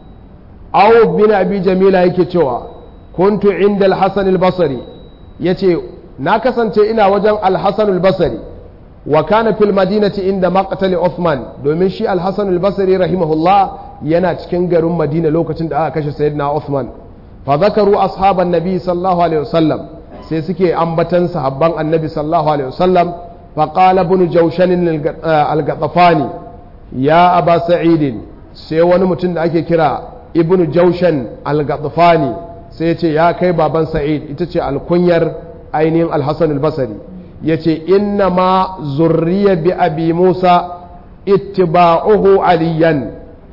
aw bin abi jamila yake cewa kuntu inda al-hasan al-basri yace na kasance ina wajen al-hasan al-basri wa kana fil madinati inda maqtali Uthman domin shi al-Hasan al-Basri rahimahullah yana cikin garin Madina lokacin da aka kashe Sayyidina Uthman fa zakaru ashaban nabi sallallahu alaihi wasallam sai suke ambatan sahabban annabi sallallahu alaihi wasallam fa qala ibn jawshan al-ghatafani ya aba sa'id sai wani mutum da ake kira ibn jawshan al-ghatafani sai ya ce ya kai baban sa'id ita ce alkunyar ainihin al-Hasan al-Basri ya ce inna ma zurriya bi abi musa ittiba'uhu aliyan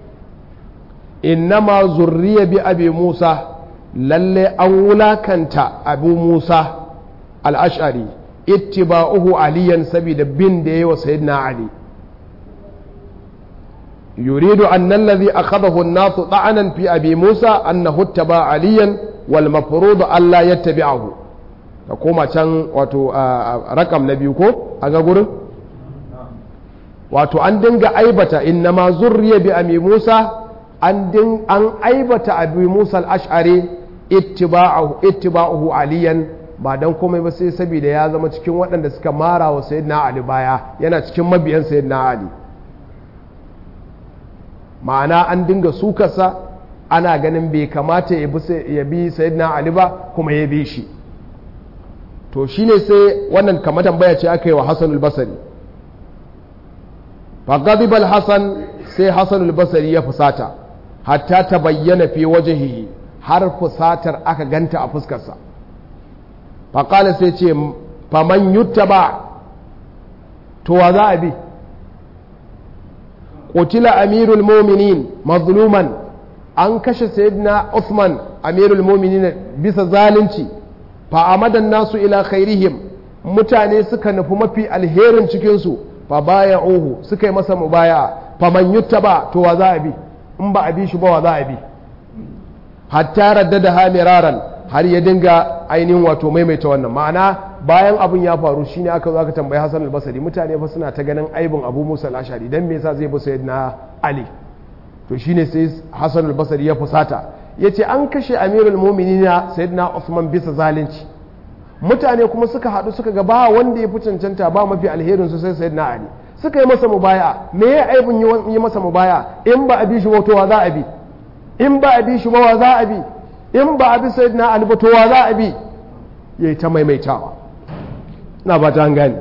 inna ma zurriya bi abi musa lalle an wulakanta abu musa al'ashari ittiba'uhu aliyan saboda bin da yi wa sayyidina ali yuridu an nallazi akhadahu an-nasu ta'anan fi abi musa annahu ittaba aliyan wal mafrudu Allah yattabi'ahu ka koma can wato rakam na biyu ko a ga gurin wato an dinga aibata inna ma zurriya bi ami Musa an din an aibata abi Musa al-Ash'ari ittiba'uhu ittiba'uhu aliyan ba dan komai ba sai saboda ya zama cikin waɗanda suka mara wa sayyidina Ali baya yana cikin mabiyan sayyidina Ali ma'ana an dinga sukarsa ana ganin bai kamata ya bi sayyidina Ali ba kuma ya bi shi to shine sai wannan kamar tambaya ce aka yi wa Hassan al-Basri فغضب الحسن sai Hassan al-Basri ya fusata hatta ta bayyana fi wajhihi har fusatar aka ganta a fuskarsa faƙala sai ce faman yutta ba to wa za a bi ƙutila amirul mominin mazluman an kashe sayyidina Uthman amirul mominin bisa zalunci fa'amadan nasu ila khairihim mutane suka nufi mafi alherin cikinsu fa baya uhu suka yi masa mubaya faman yutta ba to wa za a bi in ba a bi shi ba wa za a bi hatta raddada ha miraran har ya dinga ainihin wato maimaita wannan ma'ana bayan abin ya faru shine aka zo aka tambayi Hassan al-Basri mutane fa suna ta ganin aibin Abu Musa al-Ashari dan me yasa zai bi sayyidina Ali to shine sai Hassan al-Basri ya fusata yace an kashe Amirul Mu'minin sayyidina Uthman bisa zalunci mutane kuma suka haɗu suka ga ba wanda ya fi cancanta ba mafi alherin su sai sayyidina Ali suka yi masa mubaya me ya aibin yi masa mubaya in ba a bi shi ba to wa za a bi in ba a bi shi ba wa za a bi in ba a bi sayyidina Ali ba to wa za a bi yayi ta maimaitawa na ba ta gani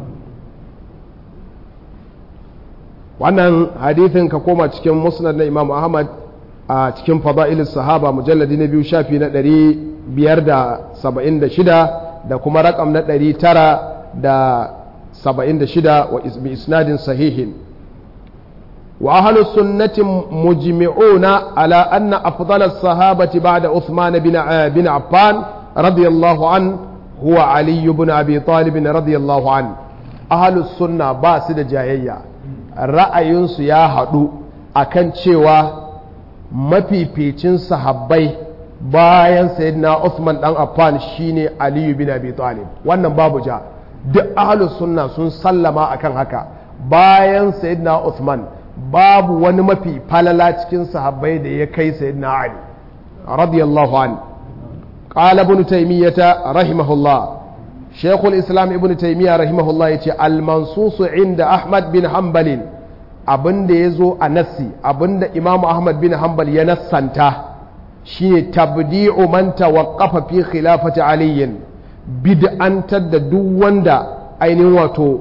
wannan hadithin ka koma cikin musnad na Imam Ahmad a cikin fada'ilis sahaba mujalladi na biyu shafi na ɗari biyar da saba'in da shida da kuma rakam na ɗari tara da saba'in da shida wa isnadin sahihin wa ahlus sunnati mujmi'una ala anna afdal as-sahabati ba'da Uthman bin bin Affan radiyallahu an huwa Ali ibn Abi Talib radiyallahu an ahlus sunna ba su da jayayya ra'ayinsu ya haɗu akan cewa mafificin sahabbai bayan sayyidina Uthman dan Affan shine Ali bin Abi Talib wannan babu ja duk ahlus sunna sun sallama akan haka bayan sayyidina Uthman babu wani mafi falala cikin sahabbai da ya kai sayyidina Ali radiyallahu an qala ibn taymiyyah rahimahullah شيخ الإسلام ابن تيمية رحمه الله يتي المنصوص عند أحمد بن حنبل abin da ya zo a nassi abin da imamu ahmad bin hanbal ya nassanta shine tabdi'u man tawaqqafa fi khilafati aliyin bid'antar da duk wanda ainihin wato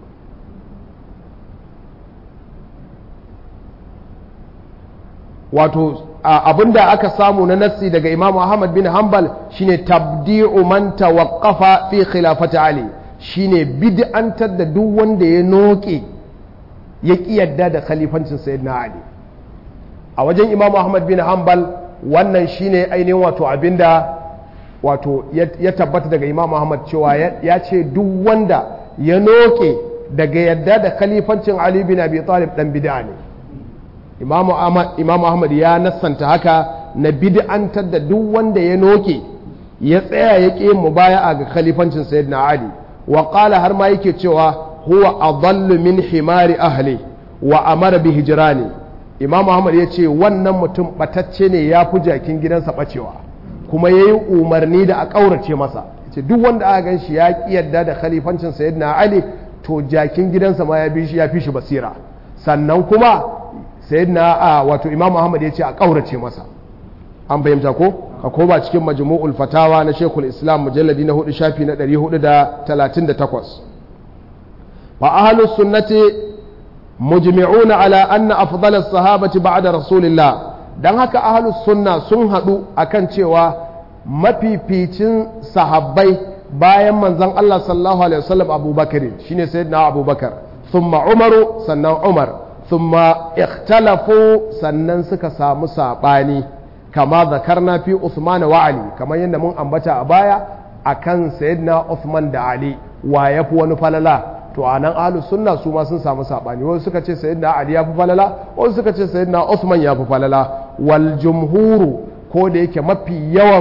wato abin da aka samu na nassi daga imamu ahmad bin hanbal shine tabdi'u man tawaqqafa fi khilafati ali shine bid'antar da duk wanda ya noke ya ƙi yadda da khalifancin sayyidina ali a wajen imamu ahmad bin hanbal wannan shine ainihin wato abinda wato ya tabbata daga imamu ahmad cewa ya ce duk wanda ya noke daga yadda da khalifancin ali bin abi talib dan bid'a ne imamu ahmad ya nassanta haka na bid'antar da duk wanda ya noke ya tsaya ya ƙi mubaya'a ga khalifancin sayyidina ali wa qala har ma yake cewa huwa adallu min himari ahli wa amara bi hijrani imam Muhammad ya ce wannan mutum batacce ne ya fi jakin gidansa bacewa kuma ya yi umarni da a ƙaurace masa ce duk wanda aka gan shi ya ƙi yadda da khalifancin sayyidina ali to jakin gidansa ma ya bi shi ya fi shi basira sannan kuma sayyidina a wato imam Muhammad ya ce a ƙaurace masa an fahimta ko ka koma cikin majmu'ul fatawa na shekul islam mujalladi na hudu shafi na 438 فأهل السنة مجمعون على أن أفضل الصحابة بعد رسول الله dan haka ahlus sunna sun haɗu akan cewa mafificin sahabbai bayan manzon Allah sallallahu alaihi wasallam Abubakar shine sayyidina Abubakar thumma Umaru sannan Umar thumma ikhtalafu sannan suka samu sabani kama zakarna fi Uthman wa Ali kamar yadda mun ambata a baya akan sayyidina Uthman da Ali wa yafi wani falala to a nan ahlus sunna su ma sun samu sabani wasu suka ce sayyidina ali ya fi falala wasu suka ce sayyidina usman ya fi falala wal jumhuru ko da yake mafi yawan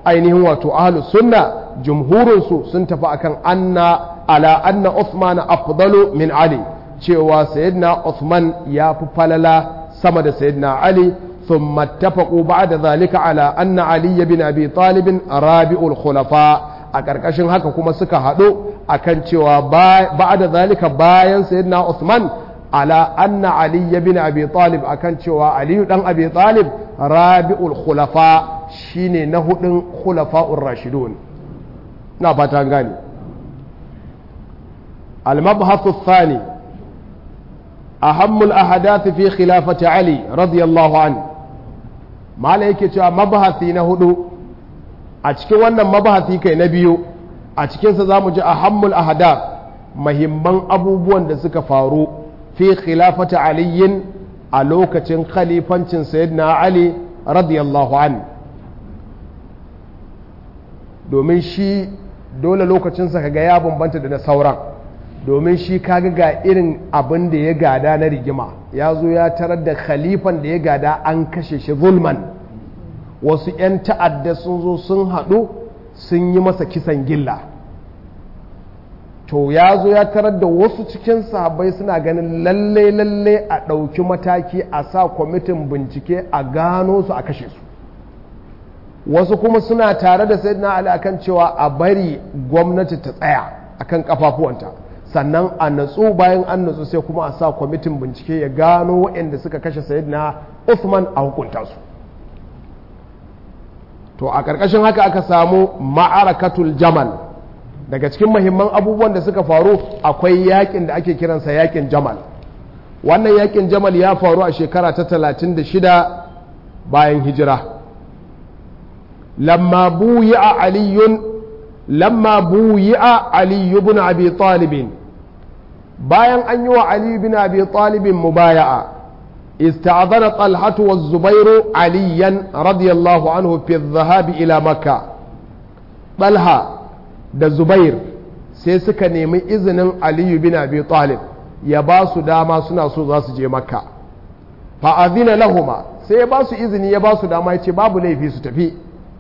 ainihin wato ahlus sunna jumhurinsu sun tafi akan anna ala anna Uthman afdalu min Ali cewa sayyidina Uthman ya fi falala sama da sayyidina Ali ثم اتفقوا بعد ذلك على أن علي بن أبي طالب رابع الخلفاء أكركشن هكا كما سكا هدو أكن cewa بعد ذلك باين سيدنا عثمان على أن علي بن أبي طالب أكن cewa علي بن أبي طالب رابع الخلفاء شيني نهد خلفاء الراشدون نابتا غاني المبحث الثاني أهم الأحداث في خلافة علي رضي الله عنه mala yake cewa mabahasi na hudu a cikin wannan mabahasi kai na biyu a cikinsa za mu ji a hammul ahadaf mahimman abubuwan da suka faru fi khilafata aliyin a lokacin khalifancin sayyidina ali radiyallahu an domin shi dole lokacinsa kaga ya bambanta da na sauran domin shi kaga ga irin abin da ya gada na rigima ya zo ya tarar da khalifan da ya gada an kashe shi zulman wasu 'yan ta'adda sun zo sun haɗu sun yi masa kisan gilla to ya zo ya tarar da wasu cikin sahabbai suna ganin lalle lalle a ɗauki mataki a sa kwamitin bincike a gano su a kashe su wasu kuma suna tare da sayyidina ali akan cewa a bari gwamnati ta tsaya akan kafafuwanta sannan a natsu bayan an natsu sai kuma a sa kwamitin bincike ya gano waɗanda suka kashe sayyidina Uthman a hukunta su to a ƙarƙashin haka aka samu ma'arakatul jamal daga cikin mahimman abubuwan da suka faru akwai yakin da ake kiransa yakin jamal wannan yakin jamal ya faru a shekara ta 36 bayan hijira lamma buyi'a aliyun lamma buyi'a aliyu bin abi talibin bayan an yi wa aliyu bin abi talibin mubaya'a استعذن طلحة والزبير عليا رضي الله عنه في الذهاب إلى مكة طلحة da Zubair sai suka nemi izinin Aliyu bin Abi Talib ya ba su dama suna so za su je Makka fa'azina lahuma sai ya ba su izini ya ba su dama ya ce babu laifi su tafi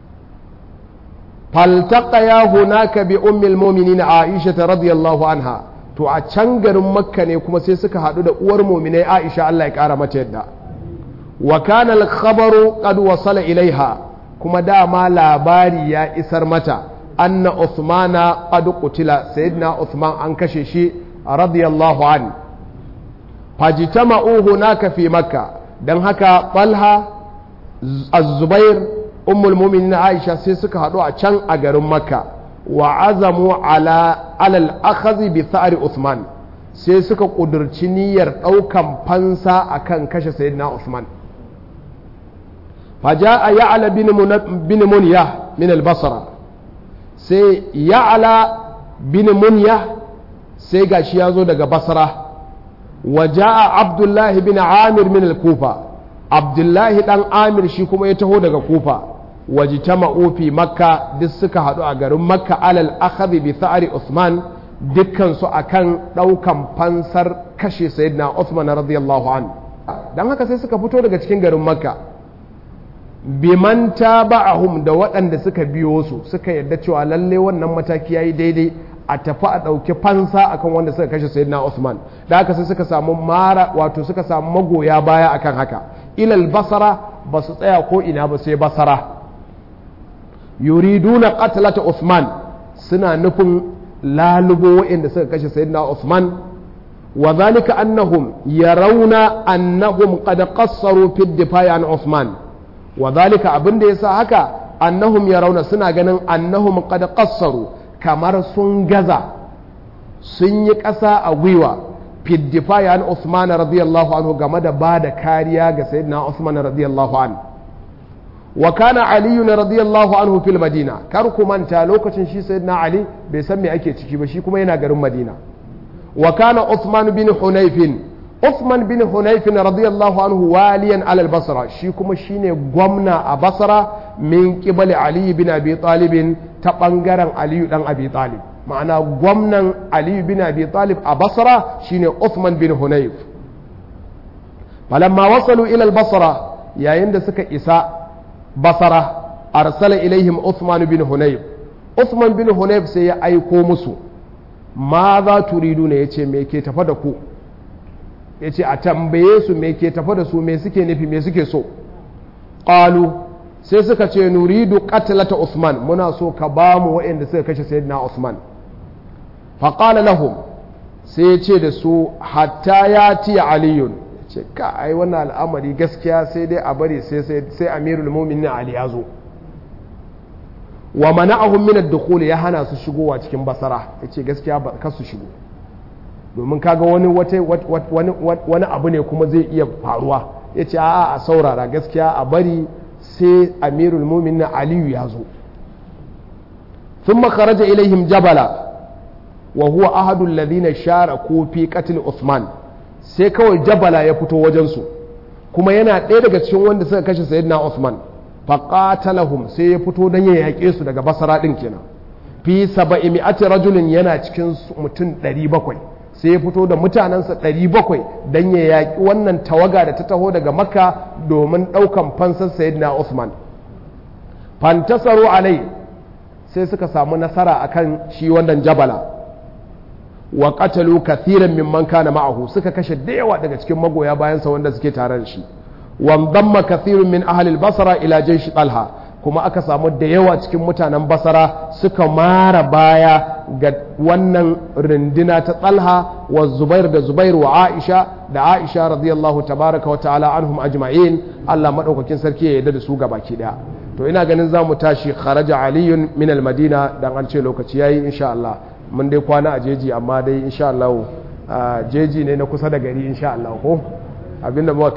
faltaqaya hunaka bi ummil mu'minin Aisha radiyallahu anha to a can garin makka ne kuma sai suka haɗu da uwar muminai aisha Allah ya ƙara mata yadda wa kana al-khabaru qad wasala ilaiha kuma dama labari ya isar mata anna Uthmana qad qutila sayyidina Uthman an kashe shi radiyallahu an fajtama'u hunaka fi makka dan haka Talha Az-Zubair ummul mu'minin Aisha sai suka haɗu a can a garin makka wa azamu ala alal akhazi bi tha'ri Uthman sai suka kudurci niyyar daukan fansa akan kashe sayyidina Uthman faja'a ya'la bin munyah min al-basra sai ya'la bin munyah sai gashi ya zo daga basra wa ja'a abdullah bin amir min al-kufa abdullah dan amir shi kuma ya taho daga kufa wajtama'u fi makka duk suka haɗu a garin makka alal akhadhi bi tha'ri Uthman dukkan su akan ɗaukan fansar kashe sayyidina Uthman radiyallahu an dan haka sai suka fito daga cikin garin makka biman taba'ahum da waɗanda suka biyo su suka yadda cewa lalle wannan mataki yayi daidai a tafi a ɗauki fansa akan wanda suka kashe sayyidina Uthman da haka sai suka samu mara wato suka samu magoya baya akan haka ilal basara ba su tsaya ko ina ba sai basara yuriduna qatlata Uthman suna nufin lalubo waɗanda suka kashe sayyidina Uthman wa zalika annahum yarawna annahum qad qassaru fi ad-difa'i an Uthman wa zalika abinda yasa haka annahum yarawna suna ganin annahum qad qassaru kamar sun gaza sun yi ƙasa a gwiwa fi ad-difa'i an Uthman radiyallahu anhu game da bada kariya ga sayyidina Uthman radiyallahu anhu wa kana aliyu na radiyallahu anhu fil madina kar ku manta lokacin shi sayyidina ali bai san me ake ciki ba shi kuma yana garin madina wa kana uthman bin hunayfin uthman bin hunayfin radiyallahu anhu waliyan alal basra shi kuma shine gwamna a basra min qibali ali bin abi talib ta bangaren aliyu dan abi talib ma'ana gwamnan aliyu bin abi talib a basra shine uthman bin hunayf falamma wasalu ila al basra yayin da suka isa basara arsala ilaihim Uthman bin Hunayb Uthman bin Hunayb sai ya aiko musu ma za turidu ne yace me ke tafa da ku yace a tambaye su me ke tafa da su me suke nufi me suke so qalu sai suka ce nuridu qatlata Uthman muna so ka ba mu waɗanda suka kashe sayyidina Uthman fa qala lahum sai ya ce da su hatta ya ti aliyun ce ka ai wannan al'amari gaskiya sai dai a bari sai sai amirul mu'minin ali ya zo wa mana'ahum min ad-dukhul ya hana su shigowa cikin basara yace gaskiya ba ka su shigo domin kaga wani wani wani abu ne kuma zai iya faruwa yace a'a a saurara gaskiya a bari sai amirul mu'minin aliyu ya zo ثم خرج إليهم جبلا وهو أحد الذين شاركوا في قتل عثمان sai kawai jabala ya fito wajensu kuma yana ɗaya daga cikin wanda suka kashe sayyidina Uthman faqatalahum sai ya fito don ya yaƙe su daga basara ɗin kenan fi saba'i mi'ati rajulin yana cikin mutum 700 sai ya fito da mutanensa 700 don ya yaƙi wannan tawaga da ta taho daga makka domin ɗaukan fansar sayyidina Uthman fantasaru alai sai suka samu nasara akan shi wannan jabala wa qatalu kathiran mimman kana ma'ahu suka kashe da yawa daga cikin magoya bayansa wanda suke tare da shi wa damma kathirun min ahli al-basra ila jaysh talha kuma aka samu da yawa cikin mutanen basara suka mara baya ga wannan rindina ta talha wa zubair da zubair wa aisha da aisha radiyallahu tabaraka wa ta'ala anhum ajma'in Allah madaukakin sarki ya yarda da su gabaki daya to ina ganin za mu tashi kharaja aliyun min al-madina dan an ce lokaci yayi insha Allah mun dai kwana a jeji amma dai insha Allah jeji ne na kusa da gari insha Allah ko abinda muka